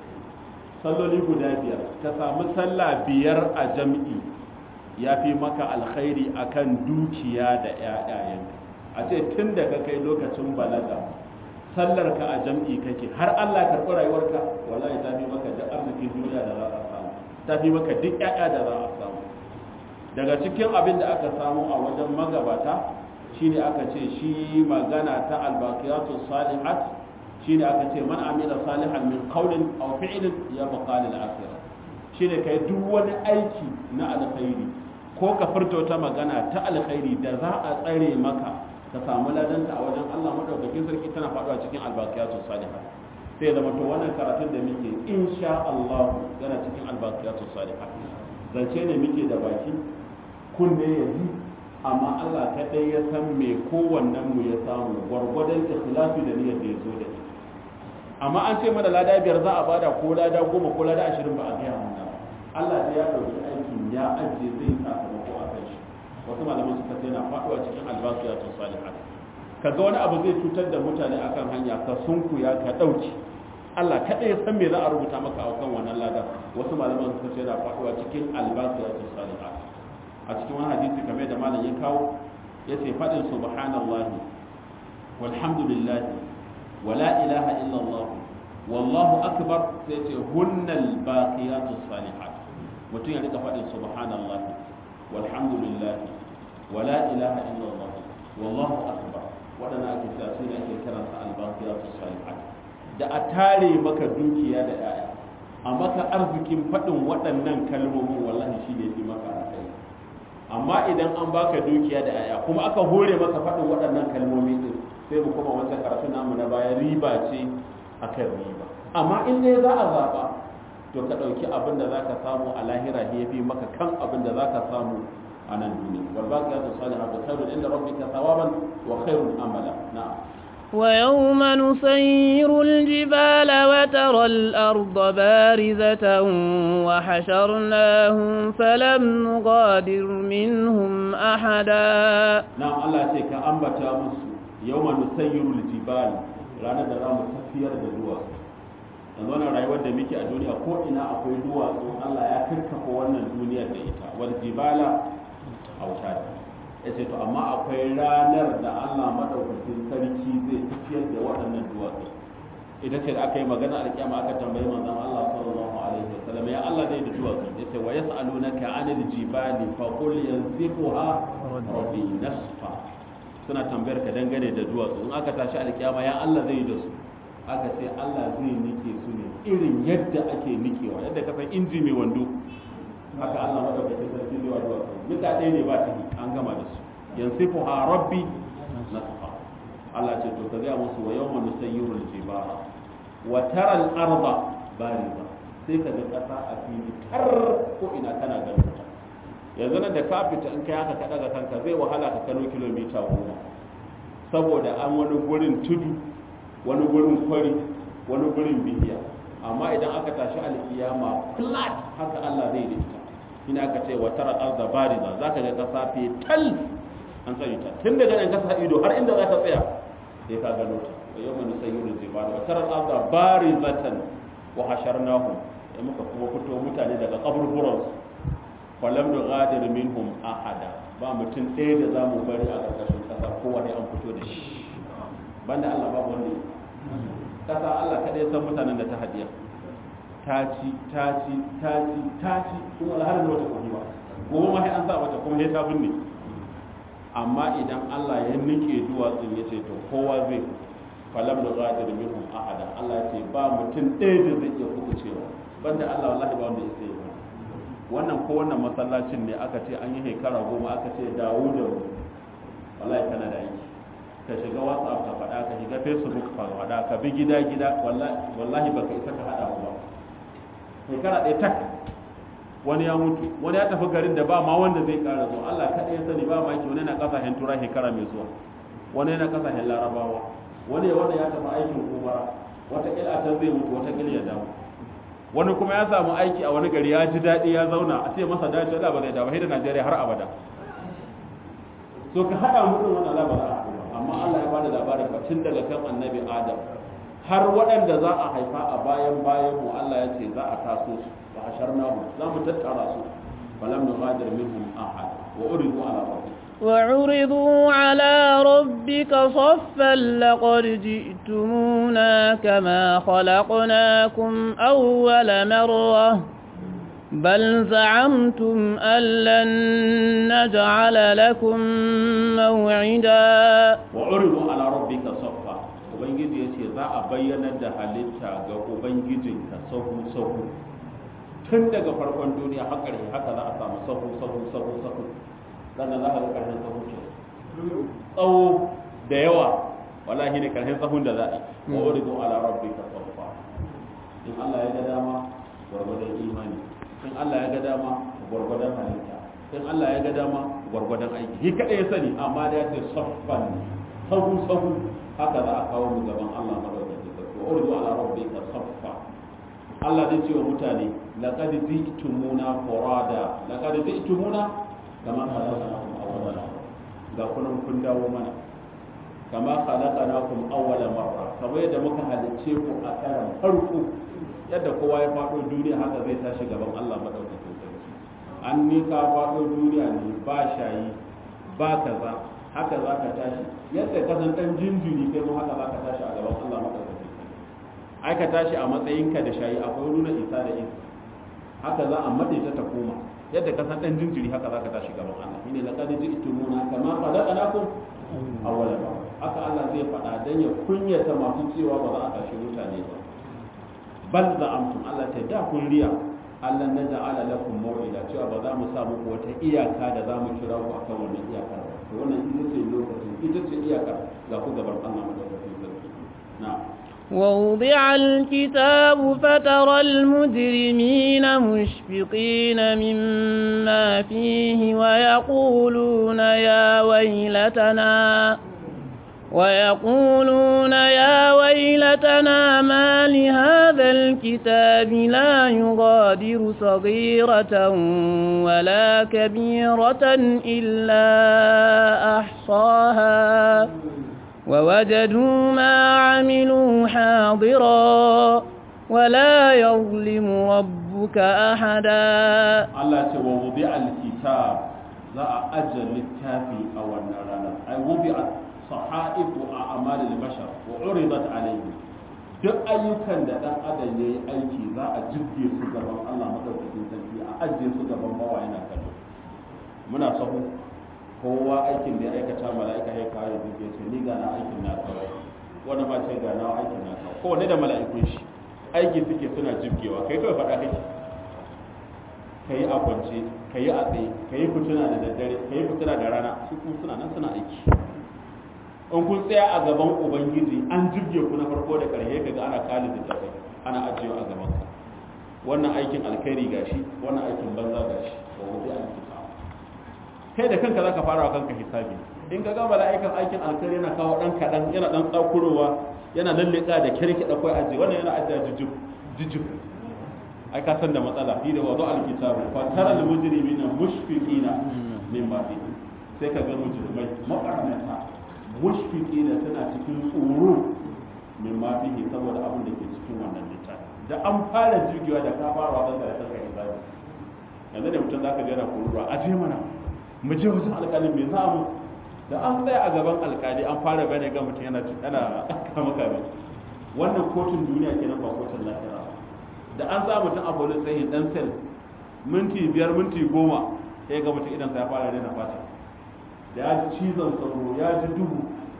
salloli guda biyar ka samu sallah biyar a jam'i ya fi maka alkhairi akan dukiya da ƴaƴayenka a ce tun da ka kai lokacin balaga sallar ka a jam'i kake har Allah karɓi rayuwarka wallahi ta fi maka duk arzikin duniya da za a samu ta fi maka duk ƴaƴa da za a samu daga cikin abin da aka samu a wajen magabata shine aka ce shi magana ta albaqiyatu salihat shine aka ce man amila salihan min qawlin aw fi'lin ya baqa lil akhirah shine kai duk wani aiki na alkhairi ko ka furta wata magana ta alkhairi da za a tsare maka ka samu ladanta a wajen Allah madaukakin sarki tana faduwa cikin albaqiyatu salihat sai zama to wannan karatun da muke insha Allah yana cikin albaqiyatu salihat zance ne muke da baki kunne ya ji amma Allah kaɗai ya san me kowannen mu ya samu gwargwadon ikhlasi da niyyar da ya zo da ita amma an ce mana lada biyar za a bada ko lada goma ko lada ashirin ba a gaya mana ba Allah da ya ɗauki aikin ya ajiye zai sakamako a kan shi wasu malaman suka ce na faɗuwa cikin albasu ya salihat ka ga wani abu zai cutar da mutane akan hanya ka sunkuya ka ɗauki Allah kaɗai ya san me za a rubuta maka a kan wannan lada wasu malaman sun ce yana faɗuwa cikin albaqiyatu salihat a cikin wani hadisi kamar da malam ya kawo yace faɗin subhanallahi walhamdulillah wala ilaha illallah wallahu akbar sai ce hunnal baqiyatu salihat mutum ya rika faɗin subhanallahi walhamdulillah wala ilaha illallah wallahu akbar waɗanda ake cewa su ne ake kiransa albaqiyatu salihat da a tare maka dukiya da yaya a maka arzikin faɗin waɗannan kalmomin wallahi shi ne fi maka alkai amma idan an baka dukiya da yaya kuma aka hore maka faɗin waɗannan kalmomi din sai mu kuma wancan karatu namu na baya riba ce akan riba amma in dai za a zaɓa to ka ɗauki abin da za ka samu a lahira ya fi maka kan abin da za ka samu a nan duniya wal baqiyatu salihatu khairun inda rabbika thawaban wa khairun amala na'am ويوم نسير الجبال وترى الأرض بارزة وحشرناهم فلم نغادر منهم أحدا نعم الله سيكا أنبتا مسو يوم نسير الجبال رانا درام تفير دلوة yanzu wannan rayuwar da muke a duniya ko ina akwai duwatsu Allah ya karkafa wannan duniyar da ita wal jibala autada ya ce to amma akwai ranar da Allah madaukakin sarki zai tafiyar da waɗannan duwatsu ita ce da aka yi magana alƙiyama aka tambayi manzon Allah sallallahu alaihi wasallam ya Allah zai da duwatsu ya ce wa yas'alunaka 'anil jibali fa qul yanzifuha rabbi nasfa suna tambayar ka dangane da duwatsu in aka tashi alƙiyama ya Allah zai da su aka ce Allah zai nike su ne irin yadda ake nikewa yadda ka san inji mai wando haka Allah madaukakin sarki zai wa duwatsu duka ɗaya ne ba ta an gama da su yansifu ha rabbi nasfa Allah ce to ka ga musu wa yawma nusayyirul jibala wa tara al arda bariza sai ka ga kasa a fili tar ko ina kana ganin ta yanzu nan da ka fita in kai haka ka daga kanka zai wahala ka kano kilomita goma saboda an wani gurin tudu wani gurin kwari wani gurin bihiya amma idan aka tashi alkiyama flat haka Allah zai da ita ina aka ce wa tara arda bariza zaka ga kasa fi tal an sani ta tun daga nan kasa ido har inda zaka tsaya sai ka gano ta wa yawma nusayyiru jibala wa tara arda barizatan wa hasharnahum da muka kuma fito mutane daga kaburburan su falam nughadir minhum ahada ba mutum ɗaya da zamu bari a ƙarƙashin ƙasa kowa ne an fito da shi banda Allah babu wanda kasa Allah kada ya san mutanen da ta hadiya ta ci ta ci ta ci ta ci kuma alhalin wata kuma ba gobe ma sai an sa wata kuma sai ta binne amma idan Allah ya nike duwatsun ya ce to kowa zai falam da ghadir minhum ahada Allah ya ce ba mutum ɗaya da zai iya kubucewa banda Allah wallahi ba wanda ya sai ba wannan ko wannan masallacin ne aka ce an yi shekara goma aka ce dawo da wallahi kana da aiki ka shiga whatsapp ka faɗa ka shiga facebook ka faɗa ka bi gida gida wallahi baka isa ka haɗa ba shekara ɗaya tak wani ya mutu wani ya tafi garin da ba ma wanda zai ƙara zuwa Allah kaɗai ya sani ba maki wani na ƙasashen tura shekara mai zuwa wani na ƙasashen larabawa wani ya wanda ya tafi aikin umara wata a can zai mutu wata ya dawo wani kuma ya samu aiki a wani gari ya ji daɗi ya zauna a ce masa dace da ba zai dawo da Najeriya har abada so ka haɗa mutum wannan labarin amma Allah ya bada labarin ba tun daga kan annabi Adam har waɗanda za a haifa a bayan bayan mu Allah ya ce za a taso su wa hasharnahu za mu tattara su falam nughadir minhum ahad wa uridu ala rabbik وعرضوا على ربك صفا لقد جئتمونا كما خلقناكم أول مرة بل زعمتم أن لن نجعل لكم موعدا وعرضوا على ربك صفا ubangiji ya ce za a bayyanar da halitta ga ubangijinka sahu sahu tun daga farkon duniya har ƙarshe haka za a samu sahu sahu sahu sahu sannan za a ga ƙarshen sahu ke tsawo da yawa wallahi ne ƙarshen sahun da za a yi wa uridu ala rabbika saffa in Allah ya ga dama gwargwadon imani in Allah ya ga dama gwargwadon halitta in Allah ya ga dama gwargwadon aiki shi kaɗai ya sani amma da ya ce saffan sahu sahu haka za a kawo mu gaban Allah madaukakin sarki wa urdu ala rabbika saffa Allah zai ce wa mutane laqad ji'tumuna furada laqad ji'tumuna kama khalaqnakum awwala ga kunan kun dawo mana kama khalaqnakum awwala marra kamar yadda muka halicce ku a karan farko yadda kowa ya faɗo duniya haka zai tashi gaban Allah madaukakin sarki an ni ka faɗo duniya ne ba shayi ba kaza haka za ka tashi yadda ka san ɗan jinjiri kai mu haka za ka tashi a gaban Allah madaukakin sarki ai ka tashi a matsayinka da shayi akwai nuna isa da isa haka za a maɗe ta ta koma yadda ka san ɗan jinjiri haka za ka tashi gaban Allah shine laqad ji'tumuna kama khalaqnakum awwala ba haka Allah zai faɗa dan ya kunyata masu cewa ba za a tashi mutane ba bal za'amtum Allah ta da kun riya Allah na ja'ala lakum maw'ida cewa ba za mu sa muku wata iyaka da za mu kira ku akan wannan iyakar ba to wannan ita ce lokacin ita ce iyakar ga ku gaban Allah madaukakin sarki na'am ووضع الكتاب فترى المجرمين مشفقين مما فيه ويقولون يا ويلتنا ويقولون يا ويلتنا ما لهذا الكتاب لا يغادر صغيرة ولا كبيرة إلا أحصاها ووجدوا ما عملوا حاضرا ولا يظلم ربك أحدا Allah ce wa wubi alkitab za a ajiye littafi a wannan ranar ai wubi sahaifu a amalil bashar wa uridat alayhi duk ayyukan da dan adam yayi aiki za a jibge su gaban Allah madaukakin sarki a ajiye su gaban bawa yana kallo muna sahu kowa aikin da ya aikata mala'ika ya kawo ya jibge ce ni ga na aikin na kawo wani ma ce ga na aikin na kawo kowanne da mala'ikun shi aiki suke suna jibgewa kai kawai faɗa kake ka yi a kwance ka yi a tsaye ka yi fituna da daddare ka yi fituna da rana su kuma suna nan suna aiki in kun tsaya a gaban ubangiji an jibge ku na farko da ƙarshe kaga ana kali da tafai ana ajiyewa a gaban ka wannan aikin alkhairi gashi wannan aikin banza gashi wa wuzi an kisa kai da kanka zaka fara wa kanka hisabi in ka ga mala'ikan aikin alkhairi yana kawo dan kadan yana dan tsakurowa yana lalleka da kirki da kai ajiye wannan yana ajiya jujub jujub ai ka san da matsala fi da wadu alkitabu fa tara almujrimina mushfiqina mimma fihi sai ka ga mujrimai makarnata mushfiqina tana cikin tsoro mimma fihi saboda abin da ke cikin wannan littafi da an fara jirgewa da ka fara wadan da kanka hisabi yanzu da mutum zaka ga yana kuruwa a je mana mu je wajen alƙalin me za mu da an tsaya a gaban alƙali an fara bane ga mutum yana ana kama kame wannan kotun duniya kenan ba kotun lahira da an sa mutum a bolin tsayin dan sel minti biyar minti goma sai ga mutum idan ya fara daina fata da ya ji cizon sauro ya ji duhu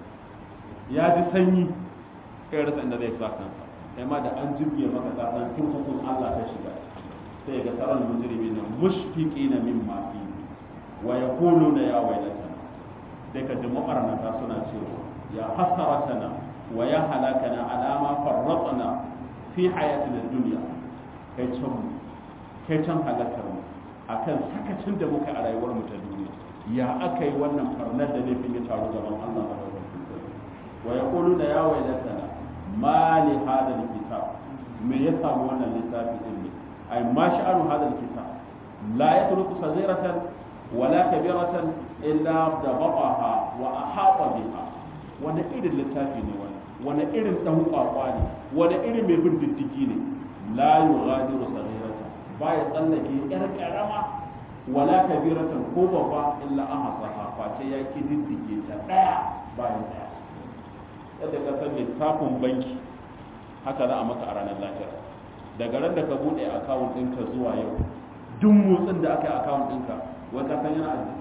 ya ji sanyi kai rasa inda zai sa kansa kai ma da an jibge maka kasan kurkukun Allah ta shiga sai ga tsaron mujrimi na mushfiqi na mimma fi wa yaquluna ya waylatana sai ka ji mu'arnata suna cewa ya hasaratana wa ya halakana alama farratna fi hayatina dunya kai can mu kai can halakar mu akan sakacin da muka a rayuwar mu ta duniya ya aka yi wannan farnar da laifin ya taru gaban Allah ba da wa yaqulu da ya waylatana ma li hada alkitab me ya samu wannan littafi din ne ay ma sha'anu hada alkitab la yatruku saghiratan wala kabiratan illa dabaqaha wa ahata biha wani irin littafi ne wani wani irin dan kwakwa ne wani irin mai bin diddigi ne la yughadiru saghiratan baya tsallake yar karama wala kabiratan ko babba illa ahsaha face ya kididdige ta daya bayan daya yadda ka san littafin banki haka za a maka a ranar lahira daga ran da ka bude akawun ɗinka zuwa yau duk motsin da aka yi akawun ɗinka wai ka san yana aji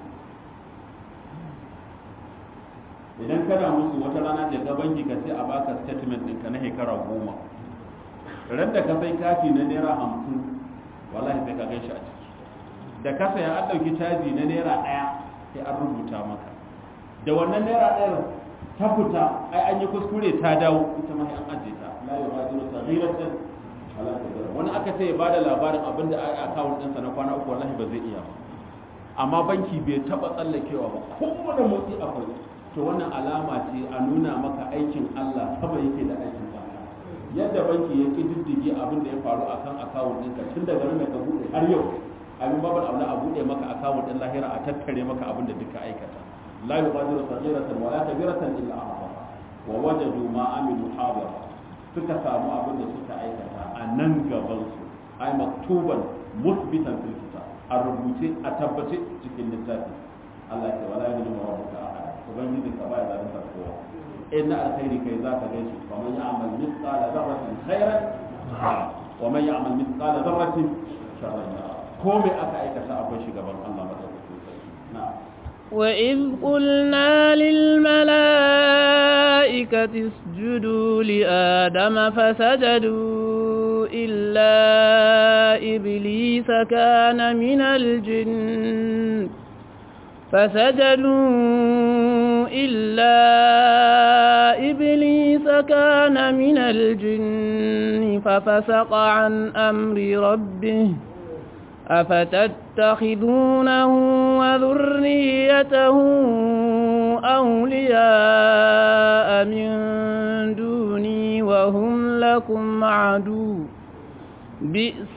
idan kana musu wata rana da ga banki ka sai a baka statement ɗinka na shekara goma ran da ka sai kati na naira hamsin wallahi sai ka gan shi a ciki da ka saya an ɗauki caji na naira ɗaya sai an rubuta maka da wannan naira ɗaya ta fita ai an yi kuskure ta dawo ita ma an ajiye ta la yughadiru saghiratan wala kabira wani aka ce ya bada labarin abin da ai account ɗinsa na kwana uku wallahi ba zai iya ba amma banki bai taba tsallakewa ba kowane motsi akwai to wannan alama ce a nuna maka aikin Allah sama yake da aikin Allah yadda banki ya kididdige abin da ya faru akan account ɗinka tun daga nan da ka bude har yau abin babar abu a bude maka account ɗin lahira a tattare maka abin da duka aikata la yughadiru saghiratan wala kabiratan illa ahsaha wa wajadu ma amilu hadira suka samu abin da suka aikata a nan gaban su ai maktuban musbitan fil kitab a rubuce a tabbace cikin littafi Allah ya ce wala yadullu rabbuka ahad ubangiji ka ba ya zalunta kowa in na alkhairi kai za ka gaishe fa man ya'mal mithqala dharratin khairan wa man ya'mal mithqala dharratin sharran yara ko me aka aikata akwai shi gaban Allah madaukakin sarki na'am وإذ قلنا للملائكة اسجدوا لآدم فسجدوا إلا إبليس كان من الجن فسجدوا إلا إبليس كان من الجن ففسق عن أمر ربه أفتتخذونه وذريته أولياء من دوني وهم لكم عدو بئس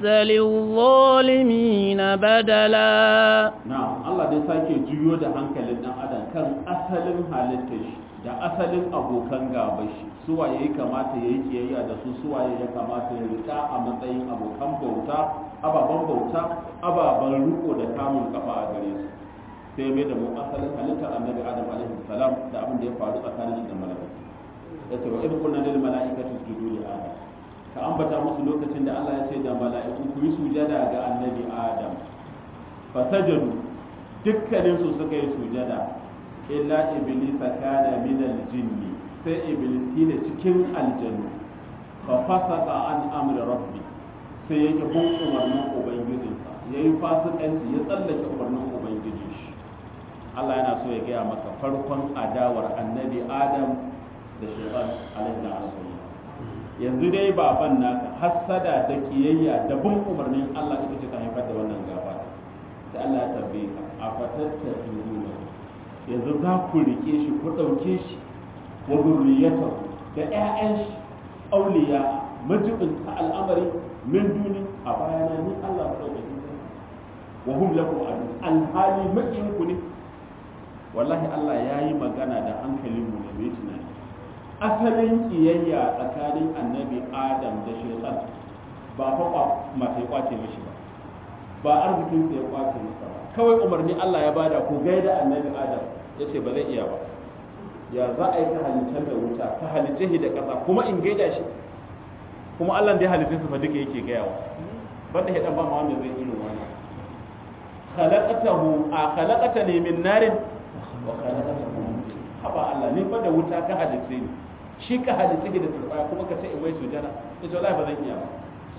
للظالمين بدلا na'am Allah dai sake juyo da hankalin dan adam kan asalin halittar shi da asalin abokan gaban shi suwa yayi kamata yayi kiyayya da su suwa ya kamata ya rika a matsayin abokan bauta ababan bauta ababan riko da kamun kafa a gare su sai mai da mu asalin halittar annabi adam alaihi salam da abin da ya faru tsakanin shi da mala'iku yace wa idh qulna lil mala'ikati isjudu li adam ka ambata musu lokacin da Allah ya ce da mala'iku ku yi sujada ga annabi adam fasajadu dukkanin su suka yi sujada illa iblis kana min aljinni sai iblis ne cikin aljannu fa fasaqa an amri rabbi sai yake bin umarnin ubangijinsa yayi fasikanci ya tsallake umarnin ubangijin shi Allah yana so ya gaya maka farkon adawar annabi adam da shaitan alaihi salatu yanzu dai baban naka hassada da kiyayya da bin umarnin Allah ita ce ta haifar da wannan gaba sai Allah ya tambaye ka a fatatta duniya yanzu za ku rike shi ku ɗauke shi wa zurriyata da ƴaƴan shi auliya majibin ta al'amari min duni a bayana ni Allah ba ɗauke wa hum lakum adu alhali makiyin ku ne wallahi Allah ya yi magana da hankalin mu ne mai tunani asalin kiyayya tsakanin annabi adam da shaitan ba fa mata ya kwace mishi ba ba arzikin sa ya kwace masa ba kawai umarni Allah ya bada ku gaida annabi adam yace ba zai iya ba ya za a yi ta halittar da wuta ta halitta shi da ƙasa kuma in gaida shi kuma Allah da ya halitta su fa duka yake gayawa banda ya dan ba ma wanda zai irin wannan khalaqatahu a khalaqatani min narin wa khalaqatahu haba Allah ni fa da wuta ka halitta ni shi ka halitta ki da turbaya kuma ka ce in wai sujada ita wallahi ba zan iya ba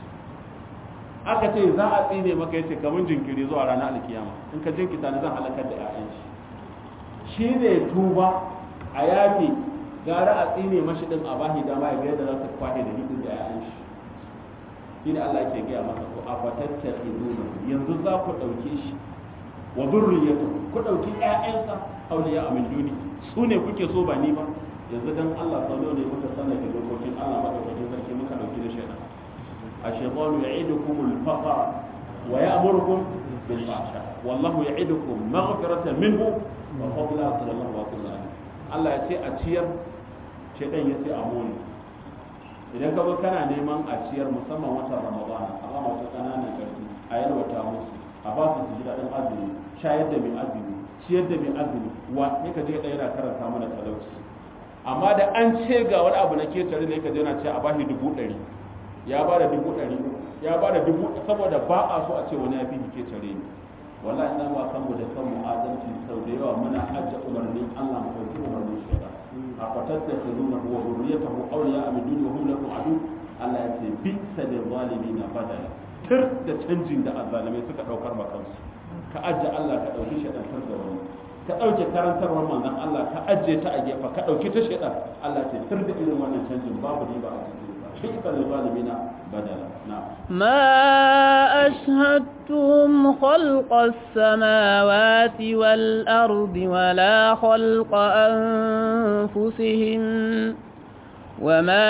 aka ce za a tsine maka yace kamun jinkiri zuwa ranar alkiyama in ka jinkita ni zan halakar da ƴaƴan shi shi ne tuba a yafi gara a tsine mashi din a bahi dama ya ga yadda za su kwahe da hidin da ƴaƴan shi shi ne Allah ke gaya masa ko a fatatta yanzu za ku ɗauke shi wa zurriyatu ku ɗauki ƴaƴansa auliya a min duni su ne kuke so ba ni ba yanzu dan Allah sallo ne muka sanar da dokokin Allah madaukakin sarki muka dauki da shaitan الشيطان يعيدكم الفقر ويأمركم بالفحشاء والله يعيدكم مغفرة منه وفضلا صلى الله عليه وسلم Allah ya ce a ciyar shaitan ya ce a moni idan ka kana neman a ciyar musamman watan ramadana a ba wata ƙananan ƙarfi a yalwata musu a ba su ji daɗin azumi shayar da mai azumi ciyar da mai azumi wa ne ka je ɗaya yana karanta mana talauci amma da an ce ga wani abu na ketare ne ka je na ce a bashi dubu ɗari ya ba da dubu ɗari ya ba da dubu saboda ba a so a ce wani ya fi ke tare ni wallahi dan wa kanmu da kanmu adalci sau da yawa muna hajja umarnin Allah mu ɗauki umarnin shaitan a fatatta ta zuna wa zuriyatahu awliya min duni wa hum lakum adu Allah ya ce bi sadil zalimin badala tir da canjin da azzalimai suka daukar ma kansu ka ajja Allah ka dauki shaitan tar da wani ka dauke karantarwar manzon Allah ka ajje ta a gefa ka dauki ta shaitan Allah ce tir da irin wannan canjin babu riba a cikin بئس للظالمين بدلا نعم ما أشهدتم خلق السماوات والأرض ولا خلق أنفسهم وما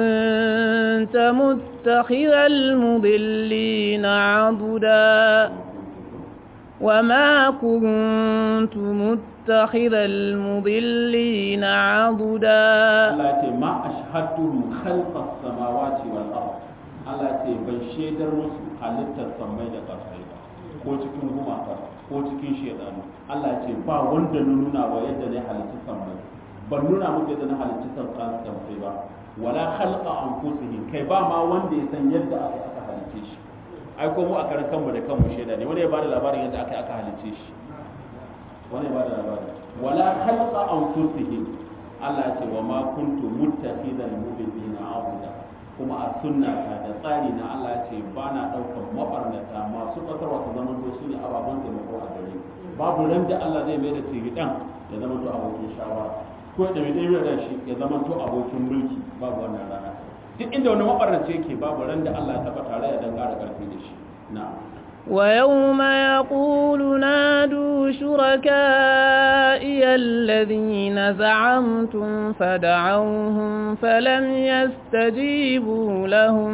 كنت متخذ المضلين عضدا وما كنت متخذ متخذ المضلين عضدا Allah ya ce ma ashhadtuhum khalqas samawati wal ard Allah ya ce ban shaidar musu halittar sammai da ƙasai ba ko cikin gumaka ko cikin shedanu Allah ya ce ba wanda na nuna wa yadda ne halitta sammai ban nuna muku yadda na halitta sammai ba wala khalqa anfusihim kai ba ma wanda ya san yadda aka aka halice shi ai ko mu a karan kanmu da kanmu shaida ne wani ya bada labarin yadda aka aka halice shi wani ya bada labarin wala khalqa anfusihim Allah ya ce wa ma kuntu muttakhidal mudillina abuda kuma a sunna ta da tsari na Allah ya ce ba na ɗaukar mabarnata masu ƙasarwa su zama to su ne ababen taimako a gare babu ran da Allah zai mai da tiridan ya zama to abokin shawara ko da mai ɗaya da shi ya zama to abokin mulki babu wannan rana duk inda wani mabarnace yake babu ran da Allah ya taɓa tare ya dan ƙara ƙarfi da shi na'am ويوم يقول نادوا شركائي الذين زعمتم فدعوهم فلم يستجيبوا لهم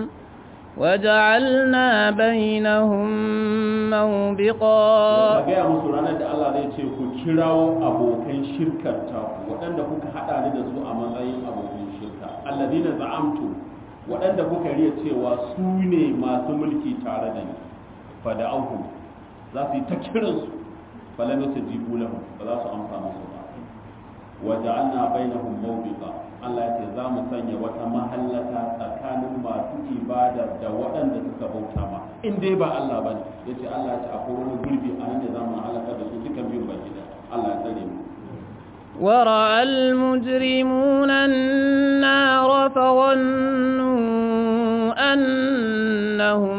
وجعلنا بينهم موبقا gaya musu ranar da Allah zai ce ku kirawo abokan shirkar ta waɗanda kuka haɗa ni da su a matsayin abokan shirka alladina za'amtu waɗanda kuka riya cewa su ne masu mulki tare da ni fada auku za su yi ta kiransu falam yastajibu lahum ba za su amsa musu ba wa ja'alna bainahum mawbiqa Allah ya ce za mu sanya wata mahallata tsakanin masu ibada da waɗanda suka bauta ma in dai ba Allah ba ne ya ce Allah ya ce akwai wani gurbi a nan da za mu halaka da su duka biyun baki da Allah ya tsare mu ورأى المجرمون النار فظنوا أنهم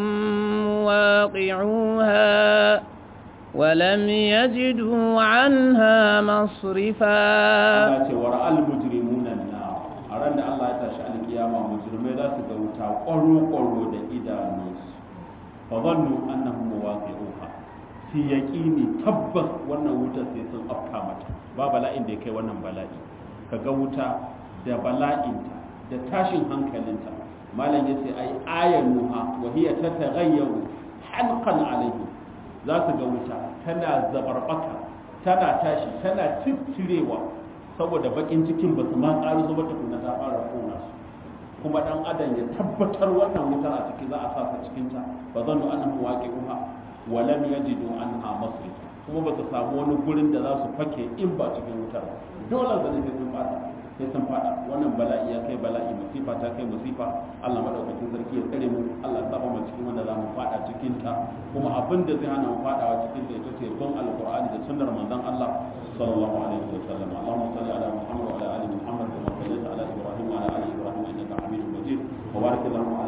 مواقعوها ولم يجدوا عنها مصرفا Allah ya ce wa ra'al mujrimuna na a ran da Allah ya tashi alkiyama mujrimai za su ga wuta ƙwaro-ƙwaro da idanunsu fa zannu annahum muwaqi'uha fi yaqini tabbas wannan wutar sai sun afka mata ba bala'in da ya kai wannan bala'i kaga wuta da bala'inta da tashin hankalinta malam yace ai ayanuha wa hiya tataghayyaru halqan alayhi za su ga wuta tana zabarbaka tana tashi tana tittirewa saboda bakin cikin ba su ma ƙari zuba tukuna ta fara kona su kuma dan adam ya tabbatar wannan wutar a ciki za a sa ta cikin ta ba zan nu annahu waqi'uha wa lam yajidu anha masrif kuma ba su samu wani gurin da za su fake in ba cikin wutar ba dole zane sai sun fada sai sun fada wannan bala'i ya kai bala'i musifa ta kai musifa Allah madaukakin sarki ya tsare mu Allah ya saba mu cikin wanda za mu fada cikin ta kuma abin da zai hana mu fadawa cikin ta ita ce bin alqur'ani da sunnar manzon Allah sallallahu alaihi wa sallam Allahumma salli ala Muhammad wa ala ali Muhammad kama sallaita ala Ibrahim wa ala ali Ibrahim innaka Hamidum Majid wa barik Allahumma